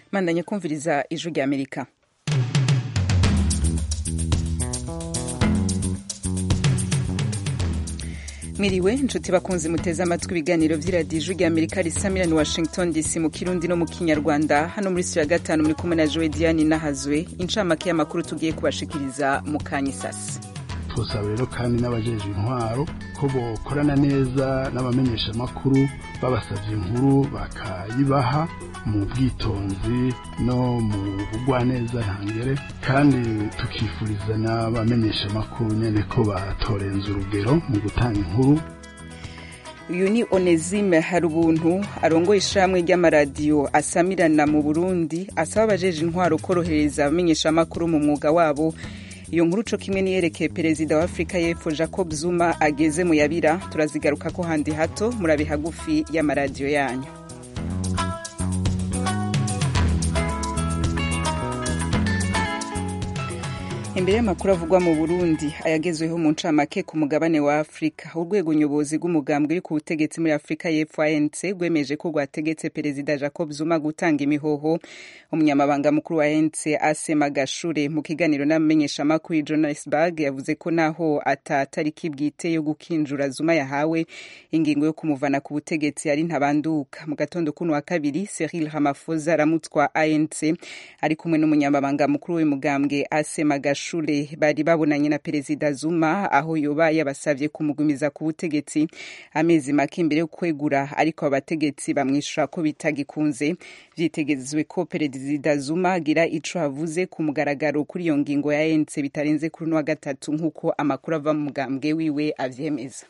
mandanye kumviriza ijwi rya amerika mwiriwe inshuti bakunzi muteze amatwi ibiganiro vy'iradiyo ijwi rya amerika risamirani washington dc mu kirundi no mu kinyarwanda hano muri studio ya gatanu muri kumwe na jowe diane nahazwe incamake y'amakuru tugiye kubashikiriza mu kanya isasi twosaba rero kandi n'abajeje intwaro ko bokorana neza n'abamenyeshamakuru babasavye inkuru bakayibaha mu bwitonzi no mu bugwaneza ntangere kandi tukifuriza n'abamenyeshamakuru nyene ko batorenza urugero mu gutanga inkuru uyu ni onesime hari ubuntu arongoye ishamwe ry'amaradiyo asamirana mu burundi asaba abajeje intwaro korohereza abamenyeshamakuru mu mwuga wabo iyo nkuru co kimwe niyerekeye perezida wa afurika y'epfo jacob zuma ageze mu yabira turazigaruka ko handi hato murabe hagufi y'amaradiyo yanyu imbere y'amakuru avugwa mu burundi ayagezweho mu ncamake ku mugabane wa afurika urwego nyobozi rw'umugambwe uri ku butegetsi muri afurika y'epfo anc rwemeje ko rwategetse perezida jacob zuma gutanga imihoho umunyamabanga mukuru wa anc asema gashure mu kiganiro n'amenyeshamakuru i johannesburg yavuze ko naho atatariki bwite yo gukinjura zuma yahawe ingingo yo kumuvana ku butegetsi ari ntabanduka mu gatondo kuno wa kabiri cyril ramaphosa aramutswa anc ari kumwe n'umunyamabanga mukuru w'umugambwe asema gashure shure bari babonanye na perezida Zuma aho yoba yabasavye kumugumiza ku butegetsi amezi make imbere yo kwegura ariko abategetsi bamwishura ko bitagikunze vyitegezwe ko perezida Zuma agira ico avuze ku mugaragaro kuri iyo ngingo ya ANC bitarenze kuri wa gatatu nk'uko amakuru ava mu mugambwe wiwe avyemeza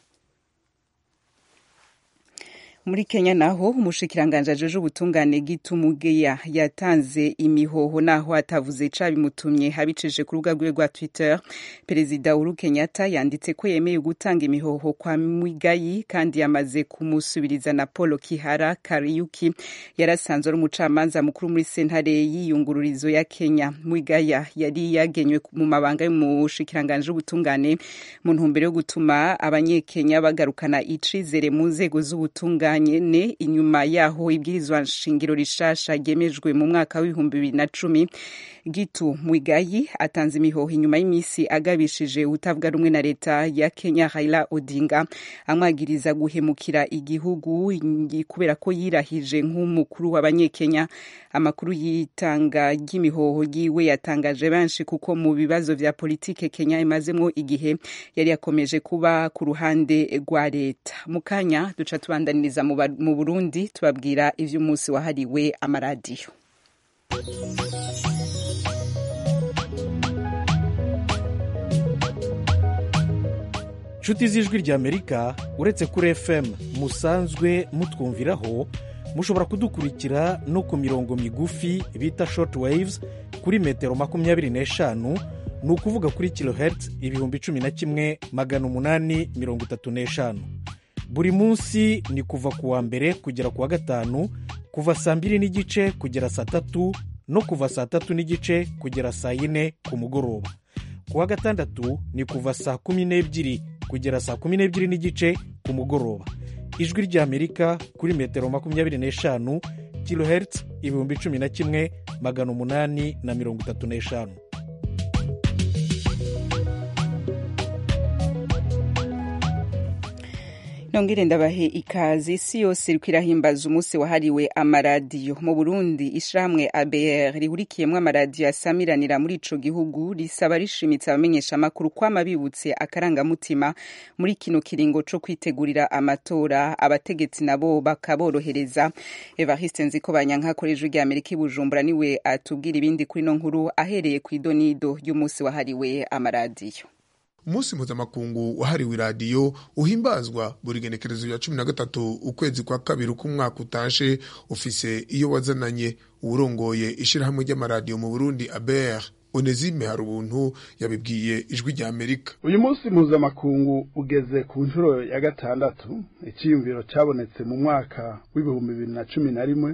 muri kenya naho umushikiranganje ajeje ubutungane gitumugeya yatanze imihoho naho atavuze cabimutumye abicije ku rubuga rwiwe rwa twitter perezida uhuru kenyatta yanditse ko yemeye gutanga imihoho kwa mwigayi kandi yamaze kumusubiriza na paul kihara kariyuki yarasanzwe ari umucamanza mukuru muri sentare y'iyungururizo ya kenya mwigaya yari yagenywe mu mabanga y'umushikiranganje w'ubutungane mu ntumbero yo gutuma abanyekenya bagarukana icizere mu nzego z'ubutungane nyene inyuma yaho ibwirizwa nshingiro rishasha ryemejwe mu mwaka w'ibihumbi bibiri na cumi gitu mwigayi atanze imihoho inyuma y'imisi agabishije utavuga rumwe na leta ya kenya raila odinga amwagiriza guhemukira igihugu kubera ko yirahije nk'umukuru w'abanyekenya amakuru y'itanga ry'imihoho yiwe yatangaje benshi kuko mu bibazo vya politike kenya imazemwo igihe yari yakomeje kuba ku ruhande rwa leta mu kanya duca tubandaniriza mu burundi tubabwira ivy'umunsi wahariwe amaradiyo nshuti z'ijwi rya amerika uretse kuri fm musanzwe mutwumviraho mushobora kudukurikira no ku mirongo migufi bita short waves kuri metero makumyabiri n'eshanu ni ukuvuga kuri kilohertz ibihumbi cumi na kimwe magana umunani mirongo itatu n'eshanu buri munsi ni kuva ku wa mbere kugera ku wa gatanu kuva saa mbiri n'igice kugera saa tatu no kuva saa tatu n'igice kugera saa yine ku mugoroba ku wa gatandatu ni kuva saa kumi n'ebyiri kugera saa kumi n'ebyiri n'igice ku mugoroba ijwi ry'amerika kuri metero makumyabiri n'eshanu kilohertz ibihumbi cumi na kimwe magana umunani na mirongo itatu n'eshanu nongere ndabahe ikaze isi yose iriko irahimbaza umunsi wahariwe amaradiyo mu burundi ishirahamwe abr rihurikiyemwo amaradiyo asamiranira muri ico gihugu risaba rishimitse abamenyeshamakuru kwama bibutse akarangamutima muri kino kiringo co kwitegurira amatora abategetsi nabo bakaborohereza evariste nziko banyanka ijwi rya amerika i bujumbura niwe atubwira ibindi kuri no nkuru ahereye ku idonido y'umunsi wahariwe amaradiyo umunsi mpuzamakungu wahariwe iradiyo uhimbazwa buri genekerezo rya cumi na gatatu ukwezi kwa kabiri k'umwaka utashe ufise iyo wazananye uwurongoye ishirahamwe ry'amaradiyo mu burundi aber onesime hari ubuntu yabibwiye ijwi rya amerika uyu munsi mpuzamakungu ugeze ku nshuro ya gatandatu icyiyumviro cyabonetse mu mwaka w'ibihumbi bibiri na cumi na rimwe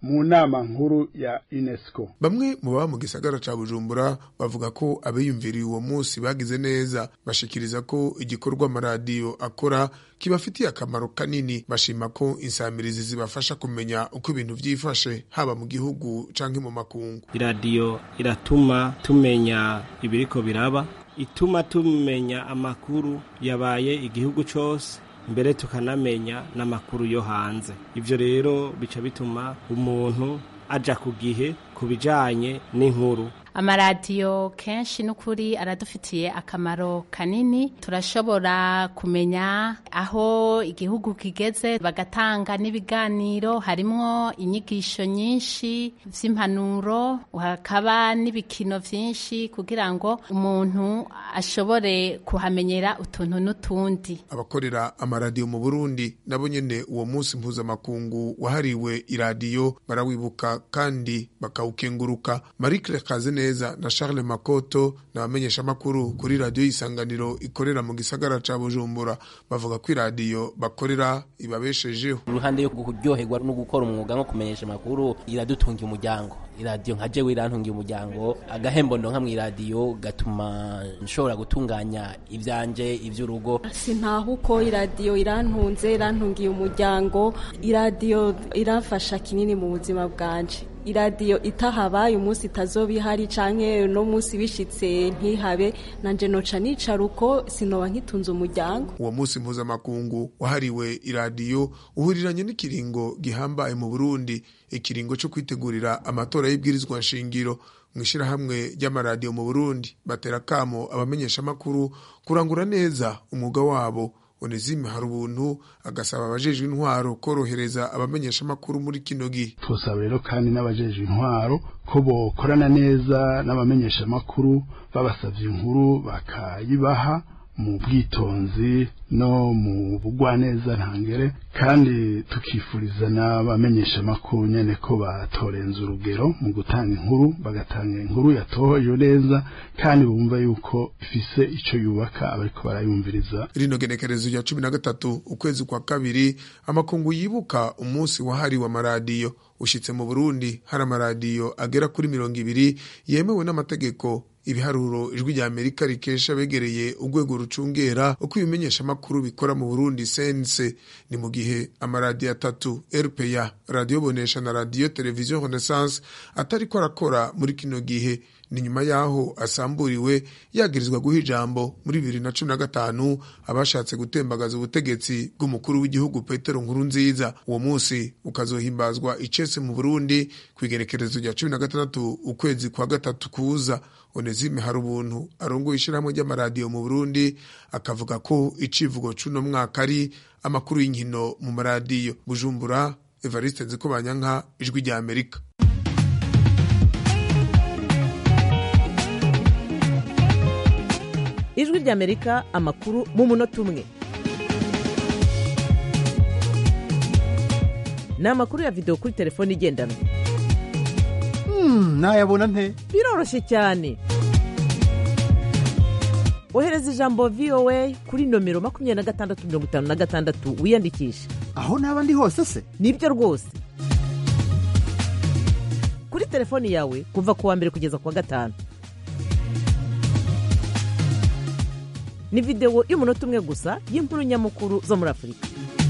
mu nama nkuru ya UNESCO bamwe mu baba mu gisagara ca bujumbura bavuga ko abiyumviriye uwo munsi bagize neza bashikiriza ko igikorwa amaradiyo akora kibafitiye akamaro kanini bashima ko insamirizi zibafasha kumenya uko ibintu vyifashe haba mu gihugu canke mu makungu iradiyo iratuma tumenya ibiriko biraba ituma tumenya amakuru yabaye igihugu cose mbere tukanamenya n'amakuru yo hanze ivyo rero bica bituma umuntu aja ku gihe ku bijanye n'inkuru amaradiyo kenshi n'ukuri aradufitiye akamaro kanini turashobora kumenya aho igihugu kigeze bagatanga n'ibiganiro harimwo inyigisho nyinshi vy'impanuro hakaba n'ibikino vyinshi kugira ngo umuntu ashobore kuhamenyera utuntu n'utundi abakorera amaradiyo mu burundi nabo nyene uwo munsi mpuzamakungu wahariwe iradiyo barawibuka kandi bakawukenguruka marikle kaze neza na Charles Makoto n'abamenyesha makuru kuri radio isanganiro ikorera mu gisagara ca Bujumbura bavuga ko iradiyo bakorera ibabeshejeho uruhande yo kuryoherwa no gukora umwuga nko kumenyesha makuru iradutunga umuryango iradiyo nka jewe irantungiye umuryango agahembo ndonka mu iradiyo gatuma nshobora gutunganya ivyanje ivy'urugo sintaho uko iradiyo irantunze irantungiye umuryango iradiyo irafasha kinini mu buzima bwanje iradiyo itahabaye umunsi itazoba ihari canke no munsi bishitse ntihabe nanje noca nicara uko sinoba nkitunze umuryango uwo munsi mpuzamakungu wahariwe iradiyo uhuriranye n'ikiringo gihambaye mu burundi ikiringo co kwitegurira amatora y'ibwirizwa nshingiro mu ishirahamwe ry'amaradiyo mu burundi batera kamo abamenyeshamakuru kurangura neza umwuga wabo onezime hari ubuntu agasaba abajejwe intwaro korohereza abamenyeshamakuru muri kino gihe twosaba rero kandi n'abajejwe intwaro ko bokorana neza n'abamenyeshamakuru babasavye inkuru bakayibaha mu bwitonzi no mu bugwaneza ntangere kandi tukifuriza n'abamenyeshamakuru nyene ko batorenza urugero mu gutanga inkuru bagatanga inkuru yatohoje neza kandi bumva yuko ifise ico yubaka abariko barayumviriza rino genekerezo rya cumi na gatatu ukwezi kwa kabiri amakungu yibuka umunsi wahariwe amaradiyo ushitse mu burundi hari amaradiyo agera kuri mirongo ibiri yemewe n'amategeko ibiharuro ijwi rya amerika rikesha begereye urwego rucungera uko ibimenyeshamakuru bikora mu burundi sense ni mu gihe amaradiyo atatu rpa radiyo bonesha na radiyo televiziyo renaissance atariko arakora muri kino gihe ni nyuma y'aho asamburiwe yagirizwa guha ijambo muri bibiri na cumi na gatanu abashatse gutembagaza ubutegetsi bw'umukuru w'igihugu petero nkuru nziza uwo munsi ukazohimbazwa icese mu burundi ku igerekerezo rya cumi na gatandatu ukwezi kwa gatatu kuza onezime hari ubuntu arongoye ishyirahamwe ry'amaradiyo mu burundi akavuga ko icivugo c'uno mwaka ari amakuru y'inkino mu maradiyo bujumbura evariste nzikobanyanka ijwi rya amerika ijwi ry'amerika amakuru mu munota umwe ni amakuru ya videwo kuri telefone igendanwa nayabona nte biroroshye cyane ohereza ijambo voa kuri nomero makumyabiri na gatandatu mirongo itanu na gatandatu wiyandikishe aho naba ndi hose se nibyo rwose kuri telefoni yawe kuva ku wa mbere kugeza ku wa gatanu ni videwo y'umunota umwe gusa y'inkuru nyamukuru zo muri afurika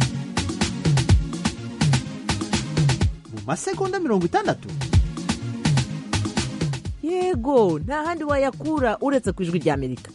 mu masegonda mirongo itandatu yego nta handi wayakura uretse ku ijwi rya amerika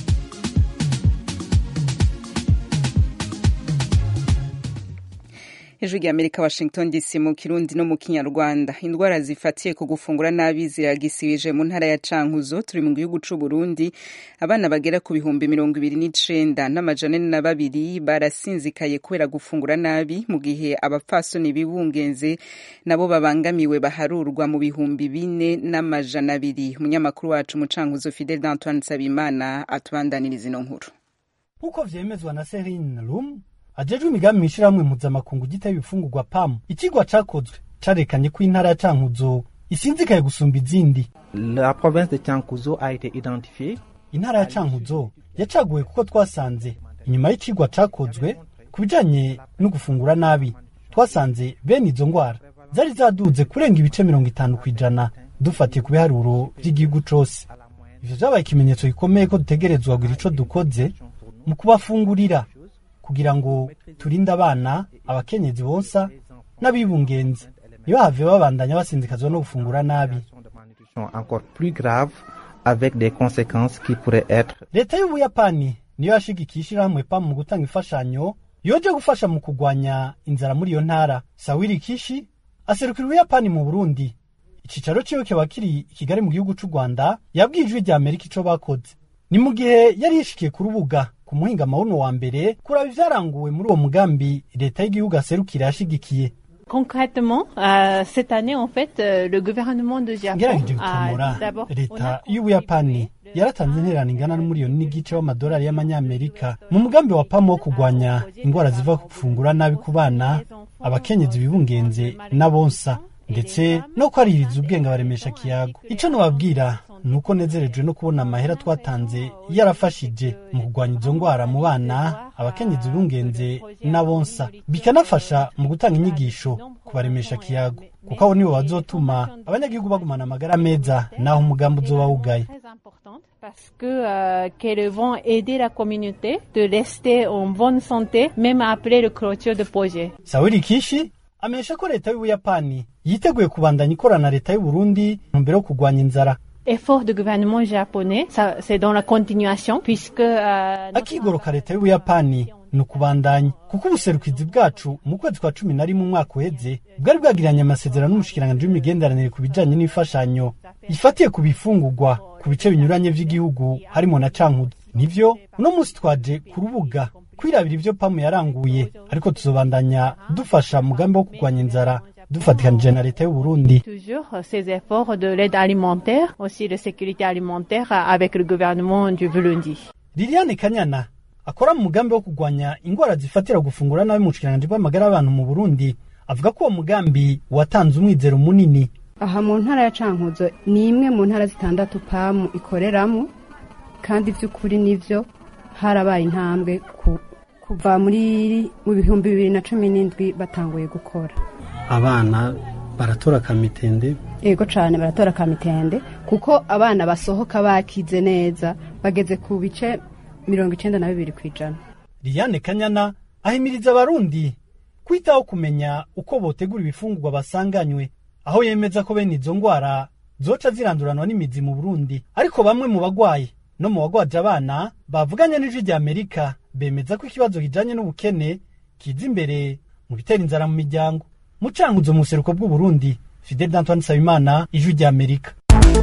ijwi rya amerika washington dc mu kirundi no mu kinyarwanda indwara zifatiye ku gufungura nabi ziragisibije mu ntara ya cankuzo turi mu gihugu c'u burundi abana bagera ku bihumbi mirongo ibiri n'icenda n'amajana ane na babiri barasinzikaye kubera gufungura nabi mu gihe abapfasoni bibungenze nabo babangamiwe baharurwa mu bihumbi bine n'amajana abiri umunyamakuru wacu mu cankuzo fidel d'antoine nsabimana atubandaniriza ino nkuru nk'uko vyemezwa na serine rum ajejwe imigambi mw'ishirahamwe mpuzamakungu giteye ibifungurwa pamu ikigwa cakozwe carekanye ko intara ya cankuzo isinzikaye gusumba izindi La province de Tiankuzo a été identifiée. intara ya cankuzo yacaguwe kuko twasanze inyuma y'icigwa cakozwe ku bijanye no gufungura nabi twasanze bene izo ngwara zari zaduze kurenga ibice mirongo itanu ku ijana dufatiye ku biharuro by'igihugu cose ivyo vyabaye ikimenyetso gikomeye ko dutegerezwa kugira ico dukoze mu kubafungurira kugira ngo turinde abana abakenyezi bonsa n'abibungenzi ntibahave babandanya basinzikazwa no gufungura nabi encore plus grave avec des conséquences qui pourraient être leta y'ubuyapani niyo yashigikiye ishirahamwe pam mu gutanga imfashanyo yoje gufasha mu kugwanya inzara muri iyo ntara sawiri kishi aserukira ubuyapani mu burundi icicaro ciwe kiba kiri i kigali mu gihugu c'u rwanda yabwiye ijwi rya amerika ico bakoze ni mu gihe yari yishikiye ku rubuga ku muhinga mawuno wa mbere kuraba ivyaranguwe muri uwo mugambi leta y'igihugu aserukira yashigikiye Concrètement, euh, cette année, en fait, euh, le gouvernement de Japon ngerageje a gutomora d'abord leta y'ubuyapani yaratanze intererano ingana n'umuriyoni n'igice w'amadolari y'amanyamerika mu mugambi wa pamo wo kurwanya indwara ziva ku gufungura nabi ku bana abakenyezi bibungenze n'abonsa ndetse no kwaririza ubwenge abaremesha kiyago ico nobabwira ni uko nezerejwe no kubona amahera twatanze yarafashije mu kurwanya izo ndwara mu bana abakenyezi bibungenze n'abonsa bikanafasha mu gutanga inyigisho ku baremesha kiyago kuko abo nibo bazotuma abanyagihugu bagumana amagara meza naho umugambi uzoba wugaye parce que euh, qu'elles vont aider la communauté de rester en bonne santé même après le clôture de projet. sawiri kishi amenyesha ko leta y'ubuyapani yiteguye kubandanya ikorana na leta y'uburundi mu mbere yo kurwanya inzara Effort du gouvernement japonais, ça, c'est dans la continuation puisque euh, akigoro ka leta y'ubuyapani ni ukubandanya kuko ubuserukizi bwacu mu kwezi kwa cumi na rimwe umwaka uheze bwari bwagiranye amasezerano n'umushikiranganji w'imigenderanire ku bijanye n'imfashanyo ifatiye ku bifungurwa ku bice binyuranye vy'igihugu harimo na cankuzo nivyo uno munsi twaje ku rubuga kwirabira ivyo pamu yaranguye ariko tuzobandanya dufasha mugambi wo kurwanya inzara dufatikanije na leta y'uburundi toujours euh, ces efforts de l'aide alimentaire, aussi de sécurité alimentaire euh, avec le gouvernement du Burundi. liliane kanyana akora mu mugambi wo kurwanya indwara zifatira gufungura nabi mu bushikiranganji bw'amagara y'abantu mu burundi avuga ko uwo mugambi watanze umwizero munini aha mu ntara ya cankuzo ni imwe mu ntara zitandatu pamu ikoreramo kandi by'ukuri nivyo harabaye intambwe ku- kuva muri mu bihumbi bibiri na cumi n'indwi batanguye gukora abana baratora kamitende yego cane baratora kamitende kuko abana basohoka bakize neza bageze ku bice mirongo icenda na bibiri kw'ijana liliane kanyana ahimiriza abarundi kwitaho kumenya uko botegura ibifungurwa basanganywe aho yemeza ko bene izo ndwara zoca ziranduranwa n'imizi mu burundi ariko bamwe mu bagwayi no mu bagwaje abana bavuganye n'ijwi rya amerika bemeza ko ikibazo kijanye n'ubukene kiza imbere mu bitera inzara mu miryango mu cankuzo mu buseruko bw'uburundi fidel d'antoine nsabimana ijwi rya amerika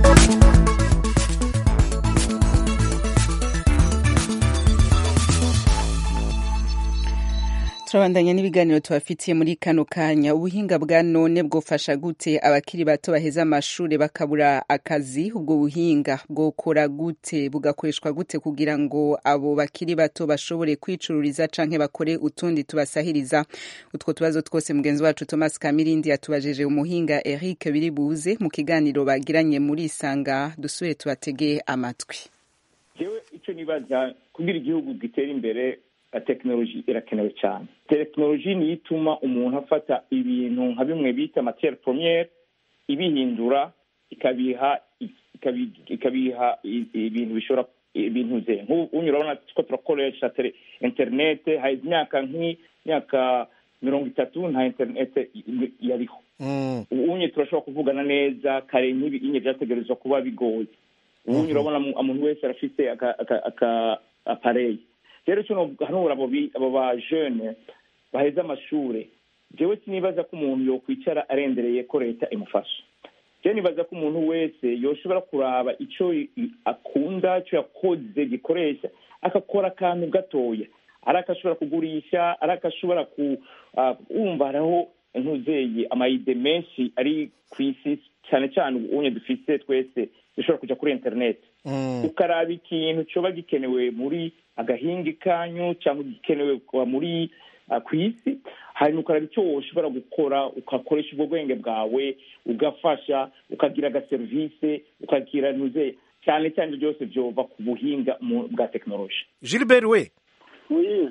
turabandanya n'ibiganiro tubafitiye muri kano kanya ubuhinga bwa none bwofasha gute abakiri bato baheza amashuri bakabura akazi ubwo buhinga bwokora gute bugakoreshwa gute kugira ngo abo bakiri bato bashobore kwicururiza canke bakore utundi tubasahiriza utwo tubazo twose mugenzi wacu thomas kamirindi yatubajeje umuhinga eric biribuze mu kiganiro bagiranye muri isanga dusubire tubatege amatwi jewe icyo nibaza kugira igihugu gitera imbere tekinoloji irakenewe cyane tekinoloji niyo ituma umuntu afata ibintu nka bimwe bita matiyeri poromiyeri ibihindura ikabiha ikabiha ibintu bishobora ibintu ze nk'ubu urabona ko turakoresha interinete hari imyaka nk'imyaka mirongo itatu nta interinete yariho ubu turashobora kuvugana neza kare nk'ibi byategerezwa kuba bigoye ubu urabona umuntu wese arafite aka apareyi rero kino hanura abo ba jene baheze amashuri jewe sinibaza ko umuntu yokwicara arendereye ko leta imufasha jewe nibaza ko umuntu wese yoshobora kuraba icyo akunda icyo yakoze gikoresha agakora akantu gatoya ari akashobora kugurisha ari akashobora kumva hariho ntuzeye amayide menshi ari ku isi cyane cyane ubunye dufise twese dushobora kujya kuri interineti ukaraba ikintu cyoba gikenewe muri agahingi kanyu cyangwa gikenewe muri ku isi hanyuma ukaraba icyo ushobora gukora ugakoresha ubwo bwenge bwawe ugafasha ukagira agaserivisi ukagira ntuze cyane cyane byose byova ku buhinga bwa tekinoloji gilbert we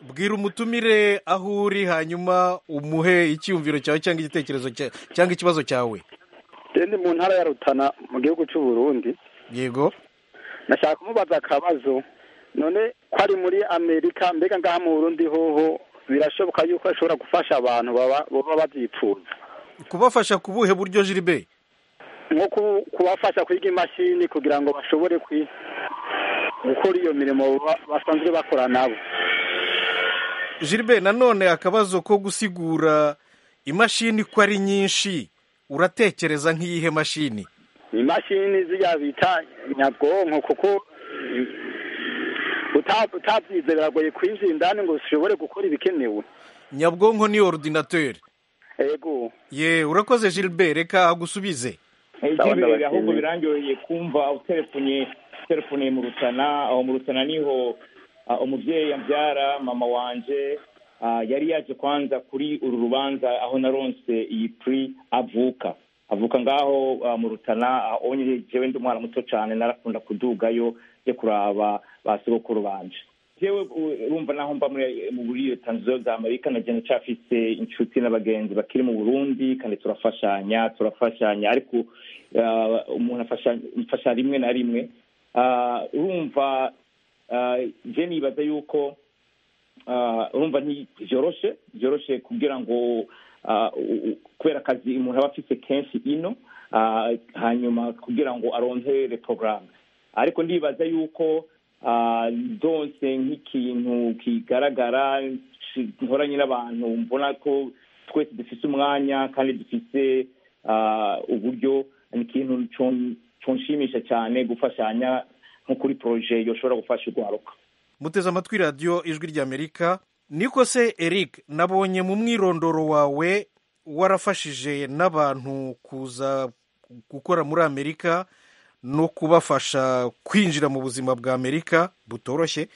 bwira umutumire aho uri hanyuma umuhe icyiyumviro cyawe cyangwa igitekerezo cya- cyangwa ikibazo cyawe ndi mu ntara ya rutana mu gihugu cy'u Burundi yego nashaka kumubaza akabazo none ko ari muri amerika mbega ngaha mu burundi hoho birashoboka yuko ashobora gufasha abantu baba baba babyipfuza kubafasha ku buhe buryo jiribe nko ku- kubafasha kwiga imashini kugira ngo bashobore kwi- gukora iyo mirimo ba- basanzwe bakora nabo jiribe nanone akabazo ko gusigura imashini ko ari nyinshi uratekereza nk'iyihe mashini imashini ziriya bita nyabwonko kuko uta- utabyize biragoye kwinjira indani ngo ushobore gukora ibikenewe nyabwonko ni ordinateur ego ye urakoze jiribe reka agusubize iby'imbere ahubwo birangyoheye kumva utelefonye telefone mu rutana aho mu rutana niho ah, umubyeyi ambyara mama wanje ah, yari yaje kwanza kuri uru rubanza aho naronse iyi pri avuka avuka ngaho ah, mu rutana aho nyine jewe ndi umwana muto cyane narakunda kudugayo yo kuraba ba sogokuru banje jewe u- urumva naho mba muri mu buri leta nziza za amerika na jene cafise inshuti n'abagenzi bakiri mu burundi kandi turafashanya turafashanya ariko ah, umuntu afasha mfasha rimwe na rimwe Ah, urumva ah, je nibaza yuko ah, urumva ntibyoroshe byoroshe kugira ngo ah, u- u- kubera akazi umuntu aba afise kenshi ino ah, hanyuma kugira ngo arontere porogaramu ariko ndibaza yuko ah, ndonse nk'ikintu kigaragara shi- nkoranye n'abantu mbona ko twese dufise umwanya kandi dufise ah, uburyo ni ikintu con- conshimisha cyane gufashanya nko kuri poroje yoshobora gufasha urwaruka muteze amatwi radiyo ijwi ry'amerika niko se eric nabonye mu mwirondoro wawe warafashije n'abantu kuza gukora muri amerika no kubafasha kwinjira mu buzima bwa amerika butoroshye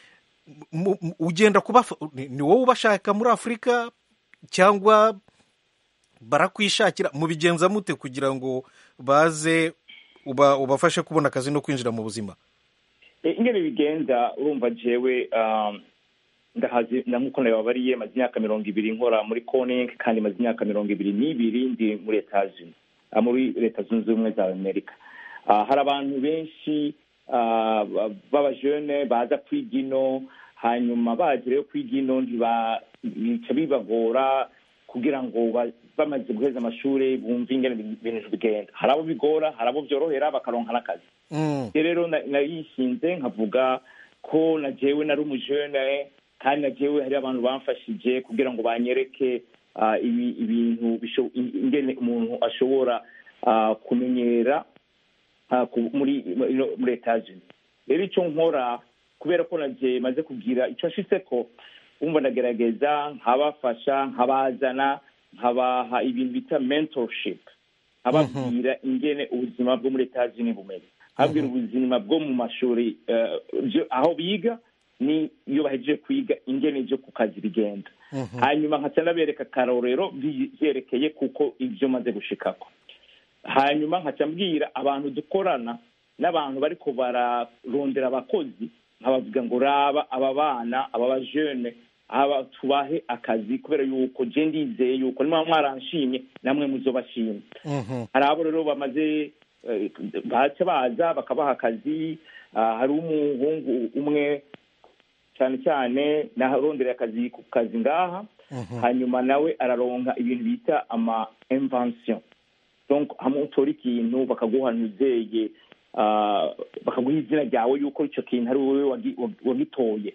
Mu- mu- ugenda kubafa ni ni wowe ubashaka muri afurika cyangwa barakwishakira mubigenza mute kugira ngo baze uba ubafashe kubona akazi no kwinjira mu buzima Eh, ingene bigenda urumva jewe um, ndahazi na nkuko nababariye maze imyaka mirongo ibiri nkora muri coning kandi maze imyaka mirongo ibiri n'ibiri ndi muri etajini muri leta zunze ubumwe za amerika Ah, hari abantu benshi ah, ba- b'abajene baza kwiga ino hanyuma bagireyo kwiga ino ntiba- bica bibagora kugira ngo ba- bamaze guheza amashuri bumve ingene ibintu bigenda hari abo bigora hari abo byorohera bakaronka n'akazi rero na- nayishinze nkavuga ko na jewe nari umujene kandi na jewe hari abantu bamfashije kugira ngo banyereke ah, ibi- ibintu bisho- ingene umuntu ashobora ah, kumenyera ah, ku- muri muri- muri etajeni rero icyo nkora kubera ko naje maze kugira icyo nshitse ko wumva ndagerageza nkabafasha nkabazana nkabaha ibintu bita mentorship nkababwira ingene ubuzima bwo muri etajeni bumeze nkababwira ubuzima bwo mu mashuri eh, byo- aho biga ni iyo bahejeje kwiga ingene byo ku kazi bigenda hanyuma nkaca ndabereka akarorero bi- byerekeye kuko ibyo maze gushikako hanyuma nkaca mbwira abantu dukorana n'abantu bariko bararondera abakozi nkabavuga ngo raba aba bana aba bajene aba tubahe akazi kubera yuko je ndizeye yuko niba mwaranshimye namwe muzobashimye hari abo rero bamaze eh, baca baza bakabaha akazi ah, hari umuhungu umwe cyane cyane narondereye akazi ku kazi ngaha hanyuma nawe araronka ibintu bita ama invention donc hamwe utora ikintu bakaguha nuzeye ah, bakaguha izina ryawe yuko icyo kintu ari wowe wagi- wagi- wagitoye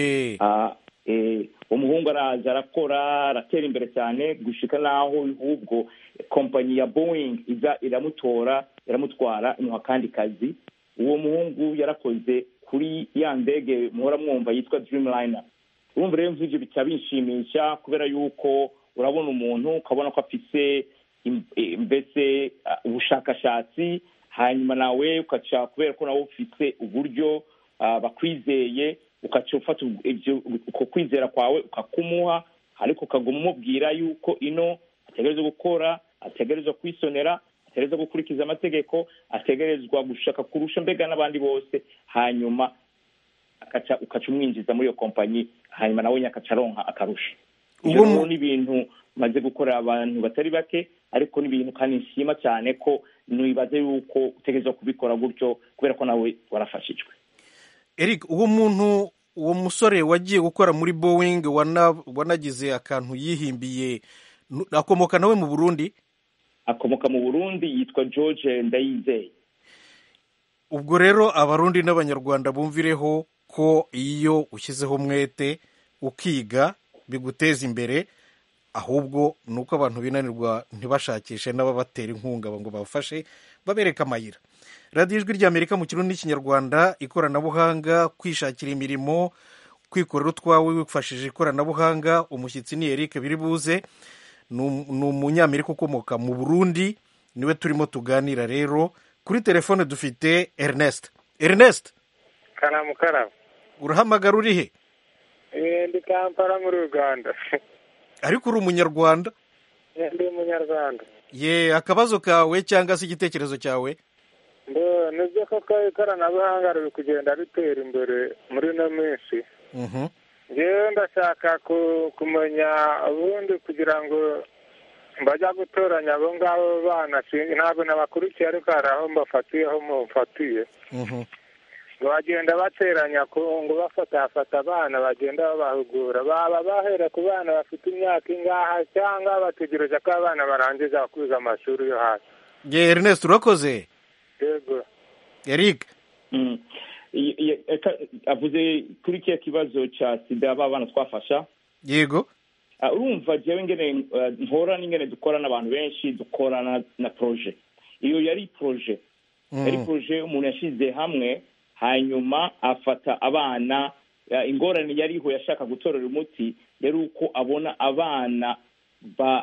Ah, eh, umuhungu araza arakora aratera imbere cyane gushika n'aho ahubwo kompanyi ya boeing iza iramutora iramutwara imuha akandi kazi uwo muhungu yarakoze kuri ya ndege muhora mwumva yitwa dreamliner urumva rero nk'ibyo bica binshimisha kubera yuko urabona umuntu ukabona ko afise im- eh, mbese ah, ubushakashatsi hanyuma nawe ukaca kubera ko nawe ufite uburyo ah, bakwizeye ukaca ufata ubwo- ibyo- uko kwizera kwawe ukakumuha ariko ukaguma umubwira yuko ino ategerezwa gukora ategerezwa kwisonera ategerezwa gukurikiza amategeko ategerezwa gushaka kurusha mbega n'abandi bose hanyuma akaca ukaca umwinjiza muri iyo kompanyi hanyuma nawe nyakaca aronka akarusha Uwo ibyo mu- rero ni ibintu maze gukorera abantu batari bake ariko ni ibintu kandi nshima cyane ko nibaze yuko utegereza kubikora gutyo kubera ko nawe warafashijwe eric uwo muntu uwo musore wagiye gukora muri boeing wana- wanagize akantu yihimbiye nu- akomoka nawe mu burundi akomoka mu burundi yitwa george ndayizeye ubwo rero abarundi n'abanyarwanda bumvireho ko iyo ushyizeho umwete ukiga biguteza imbere ahubwo ni uko abantu binanirwa ntibashakishe n'ababatera inkunga ngo babafashe babereke amayira radiyo ijwi ry'amerika mu kirundi n'ikinyarwanda ikoranabuhanga kwishakira imirimo kwikorera utwawe wifashishije ikoranabuhanga umushyitsi ni eric biribuze ni um- ni umunyamerika ukomoka mu burundi niwe turimo tuganira rero kuri telefone dufite ernest ernest karamu karamu urahamagara uri he Eh, ndi kampala muri uganda ariko uri umunyarwanda Eh, ndi umunyarwanda ye akabazo kawe cyangwa se igitekerezo cyawe mbo nibyo koko ikoranabuhanga riri kugenda ritera imbere muri ino minsi Mhm. ngewe ndashaka ku- kumenya ubundi kugira ngo mbajya gutoranya abo ngabo bana sinzi ntabwo nabakurikiye ariko hari aho mbafatiyeho mufatiye Mhm. ngo bagenda bateranya ku ngo bafatafata abana bagenda babahugura baba bahera ku bana bafite imyaka ingaha cyangwa bategereje ko abana barangiza kwiga amashuri yo hasi ye ernest urakoze yego eric Mm. I- i- eka- avuze kuri kiya kibazo cya sida ba bana twafasha yego Ah, urumva jewe ingene eh, mpora n'ingene dukora n'abantu benshi dukorana na proje iyo yari proje yari Mm. proje umuntu yashyize hamwe hanyuma afata abana eh, ingorane yariho yashaka gutorera umuti yari uko abona abana ba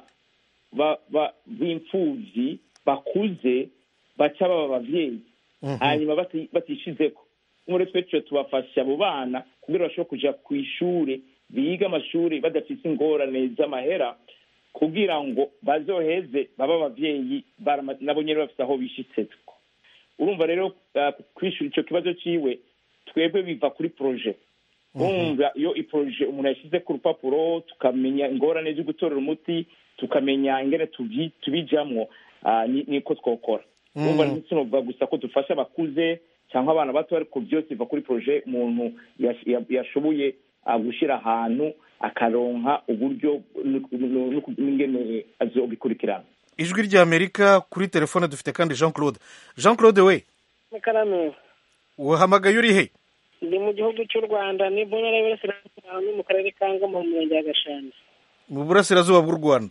ba ba b'imfuvyi bakuze baca baba abavyeyi Mhm. hanyuma bati- batishizeko muri twe twe tubafasha abo bana kugira bashobore kuja ku ishure biga amashuri badafise ingorane z'amahera kugira ngo bazoheze babe abavyeyi barama- nabo nyene bafise aho bishitseko urumva rero uh, kwishura ico kibazo ciwe twebwe biva kuri proje urumva iyo iproje umuntu yashyize ku rupapuro tukamenya ingorane zo gutorera umuti tukamenya ingene tubi- tubijamwo ah, ni- niko twokora Mm. urumva ntitunovuga gusa ko dufasha abakuze cyangwa abana bato ariko byose biva kuri proje umuntu yash- ya- yashoboye ah, gushyira ahantu akaronka uburyo nu- nu- nu- n'ingene azobikurikirana ijwi ry'amerika kuri telefone dufite kandi jean claude jean claude we mukarame uhamagaye uri he ndi mu gihugu cy'u rwanda ni mu ntara y'uburasirazuba ni mu karere ka ngoma mu murenge wa gashanda mu burasirazuba bw'u rwanda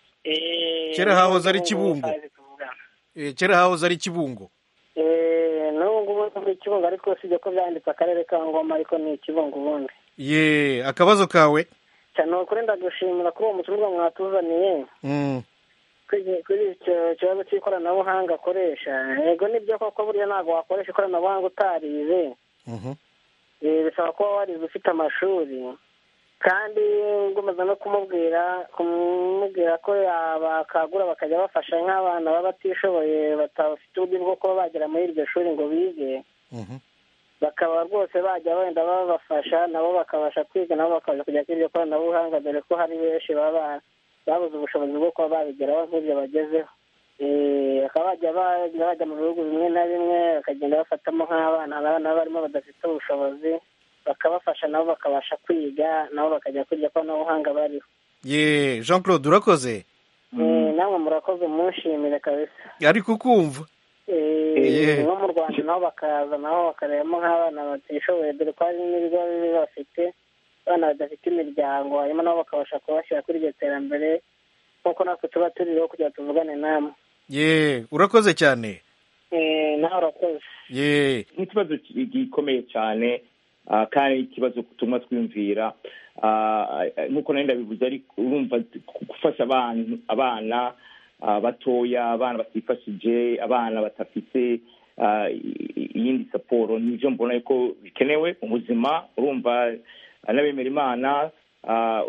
Eh, kera hahoze ari n'ubu ngubu kibungo kazi tuvuga. Eh, kera hahoze ari kibungo Eh, n'ubu ngubu ni ikibungo ariko usibye ko byanditse akarere ka ngoma ariko ni ikibungo ubundi ye akabazo kawe cyane ukuri ndagushimira kuri uwo muturwa mwatuzaniye Mm. kuri kuri icyo kibazo cy'ikoranabuhanga akoresha yego nibyo koko buriya ntabwo wakoresha ikoranabuhanga utarize Mhm. Eh, bisaba kuba warize ufite amashuri kandi ngomeza no kumubwira kumubwira ko bakagura bakajya bafasha nk'abana baba batishoboye batafite uburyo bwo kuba bagera muri iryo shuri ngo bige Mhm. bakaba rwose bajya wenda babafasha nabo bakabasha kwiga nabo bakaza kujya kuri iryo koranabuhanga dore ko hari benshi baba babuze ubushobozi bwo kuba babigeraho nk'ibyo bagezeho Eh, bakaba bajya bajya bajya mu bihugu bimwe na bimwe bakagenda bafatamo nk'abana abana barimo badafite ubushobozi bakabafasha nabo bakabasha kwiga nabo bakajya kuri iryo koranabuhanga bariho ye jean claude urakoze Eh, namwe murakoze munshimire kabisa ariko ukumva Eh, Yeah. nko mu rwanda nabo bakaza nabo bakarebamo nk'abana batishoboye dore ko hari n'ibigo bibi bafite abana badafite imiryango hanyuma nabo bakabasha kubashyira kuri iryo terambere nk'uko natwe tuba turiho kugira ngo tuvugane namwe ye urakoze cyane Eh, nawe urakoze ye n'ikibazo ki- gikomeye cyane ah, kandi ikibazo tumwa twiyumvira Ah, nk'uko nari ndabivuze ariko urumva gufasha abantu abana ah, batoya abana batifashije abana badafite ah, i- i- iyindi saporo nivyo mbona yuko bikenewe mu buzima urumva ah, n'abemera imana ah,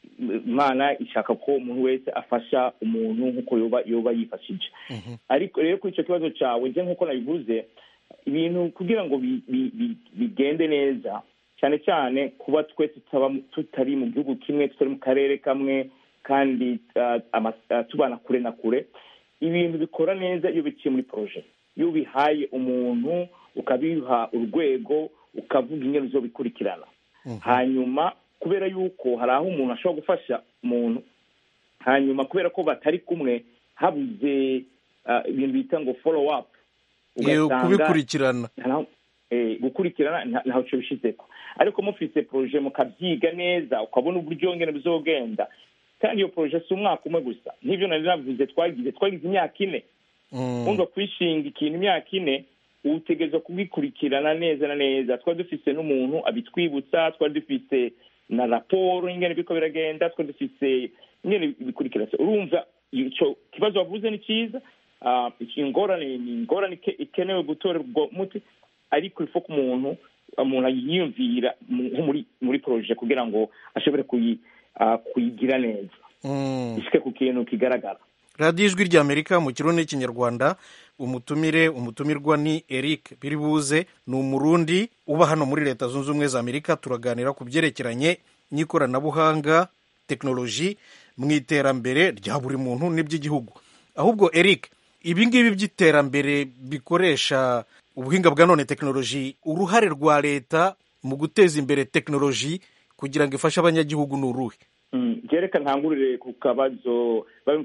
imana ishaka ko umuntu wese afasha umuntu nk'uko yoba yoba yifashije ariko rero kuri icyo kibazo cyawe nje nk'uko nabivuze ibintu kugira ngo bi- bi- bi- bigende neza cyane cyane kuba twe tutari mu gihugu kimwe tutari mu karere kamwe kandi tubana kure na kure ibintu bikora neza iyo biciye muri poroje iyo ubihaye umuntu ukabiha urwego ukavuga ingero zo bikurikirana hanyuma kubera yuko hari aho umuntu ashobora gufasha umuntu hanyuma kubera ko batari kumwe habuze ibintu bita ngo folo apu kubikurikirana gukurikirana ntaho cyo bishyizeko ariko mufite poroje mukabyiga neza ukabona uburyo ngene bizogenda kandi iyo poroje si umwaka umwe gusa nk'ibyo nari navuze twagize twagize imyaka ine wumva kwishinga ikintu imyaka ine utegereza kubikurikirana neza na neza twari dufite n'umuntu abitwibutsa twari dufite na raporo ingene biriko biragenda twari dufite ingene bikurikirana urumva icyo kibazo wavuze ni cyiza ingorane ni ingorane ikenewe gutorerwa umuti ariko ifu ko umuntu umuntu yiyumvira muri muri poroje kugira ngo ashobore kuyigira neza ishike ku kintu kigaragara radiyo ijwi ry'amerika mu kirundi n'ikinyarwanda umutumire umutumirwa ni eric biribuze ni umurundi uba hano muri leta zunze ubumwe za amerika turaganira ku byerekeranye n'ikoranabuhanga tekinoloji mu iterambere rya buri muntu n'iby'igihugu ahubwo eric ibi ngibi by'iterambere bikoresha ubuhinga bwa none tekinoloji uruhare rwa leta mu guteza imbere tekinoloji kugira ngo ifashe abanyagihugu ni uruhe byereka ntangurire ku kabazo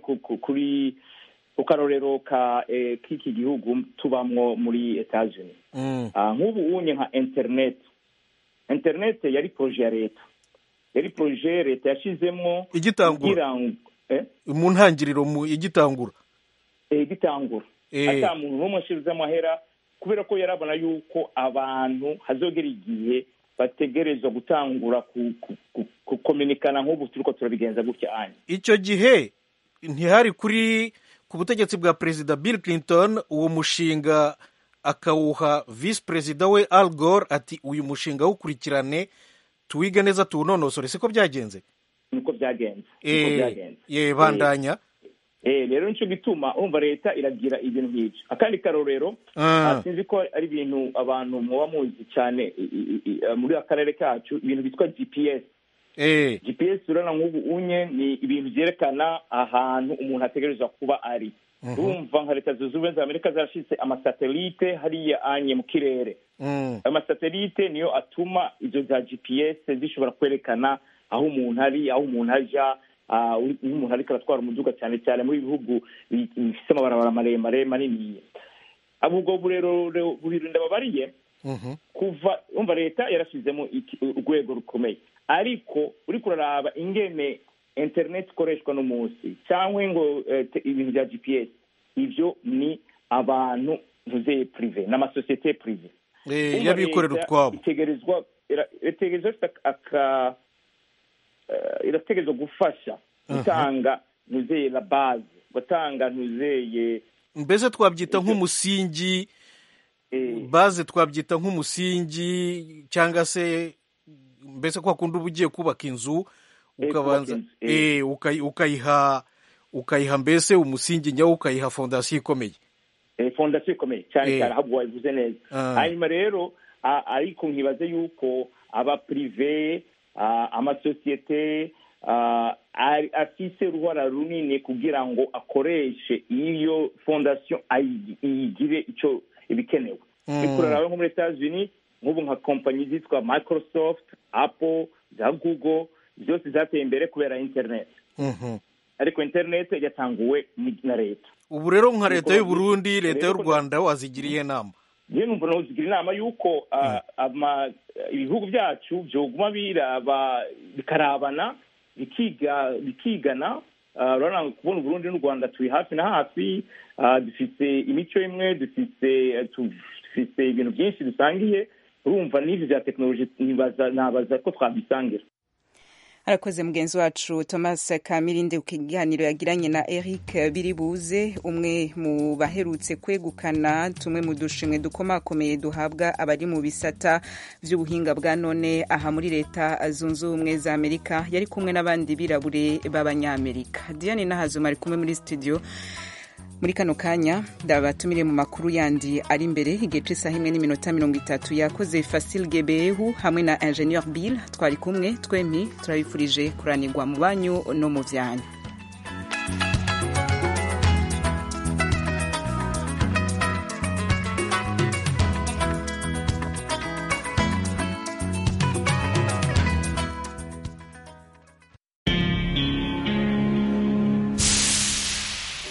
kuri ku karorero k'iki gihugu tubamwo muri etajeni nk'ubu unye nka interineti interineti yari poroje ya leta yari poroje leta yashyizemo igitangura mu ntangiriro igitangura igitangura ata muntu n'umwe ashyirize amahera kubera ko yarabona yuko abantu hazogera igihe bategerezwa gutangura kukominikana nk'ubu turi ko turabigenza gutya anya icyo gihe ntihari kuri ku butegetsi bwa perezida bill clinton uwo mushinga akawuha visi perezida we al gore ati uyu mushinga wukurikirane tuwige neza tuwunonosore siko byagenze niko byagenze ye bandanya rero nicyo gituma umva leta iragira ibintu nk'ibyo akandi karorero sinzi ko ari ibintu abantu muba muzi cyane muri akarere kacu ibintu bitwa gps gps urabona nk'ubu unye ni ibintu byerekana ahantu umuntu ategerezwa kuba ari urumva nka leta zunze ubumwe za amerika zarashyitse amasatelite hariya anye mu kirere ayo masatelite niyo atuma izo za gps zishobora kwerekana aho umuntu ari aho umuntu ajya nk'umuntu ariko aratwara umuduga cyane cyane muri bihugu bifite amabarabara maremare manini ubwo rero bubiri ndababariye kuva umva leta yarashyizemo urwego rukomeye ariko uri kuraraba ingene interineti ikoreshwa n'umunsi cyangwa ngo ibintu bya gps ibyo ni abantu ntuzeye purive n'amasosiyete purive y'abikorera utwabo itegerezwa itegerezwa aka irategerezwa gufasha gutanga ntuzeye la baze gutanga ntuzeye mbese twabyita nk'umusingi baze twabyita nk'umusingi cyangwa se mbese ko wakunda uba ugiye kubaka inzu ukabanza ukayiha ukayiha mbese umusingi nyawo ukayiha fondasiyo ikomeye fondasiyo ikomeye cyane cyane ahubwo wabivuze neza hanyuma rero ariko nkibaze yuko abapurive amasosiyete afise uruhara runini kugira ngo akoreshe iyo fondasiyo iyigire icyo ibikenewe bikurarawe nko muri etats-unis nk'ubu nka kompanyi zitwa microsoft apple za google zose zateye imbere kubera internet ariko internet yatanguwe na leta ubu rero nka leta y'u Burundi leta y'u rwanda wazigiriye inama niyo numva nazigira inama y'uko ibihugu byacu byoguma biraba bikarabana bikiga bikigana urabona kubona uburundi n'u rwanda turi hafi na hafi dufite imico imwe dufite dufite ibintu byinshi dusangiye urumva n'ibyo bya tekinoloji nabaza ko twabisangira arakoze mugenzi wacu thomas kamirinde ku kiganiro yagiranye na eric biribuze umwe mu baherutse kwegukana tumwe mu dushimwe dukomakomeye duhabwa abari mu bisata by'ubuhinga bwa none aha muri leta zunze ubumwe za amerika yari kumwe n'abandi birabure b'abanyamerika diane n'ahazuma ari kumwe muri studio muri kano kanya ndabatumire mu makuru yandi ari imbere igihe c'isaha imwe n'iminota mirongo itatu yakoze Fasil Gebehu hamwe na Ingenieur Bill twari kumwe twempi turabifurije kuranirwa mu banyu no mu vyanyu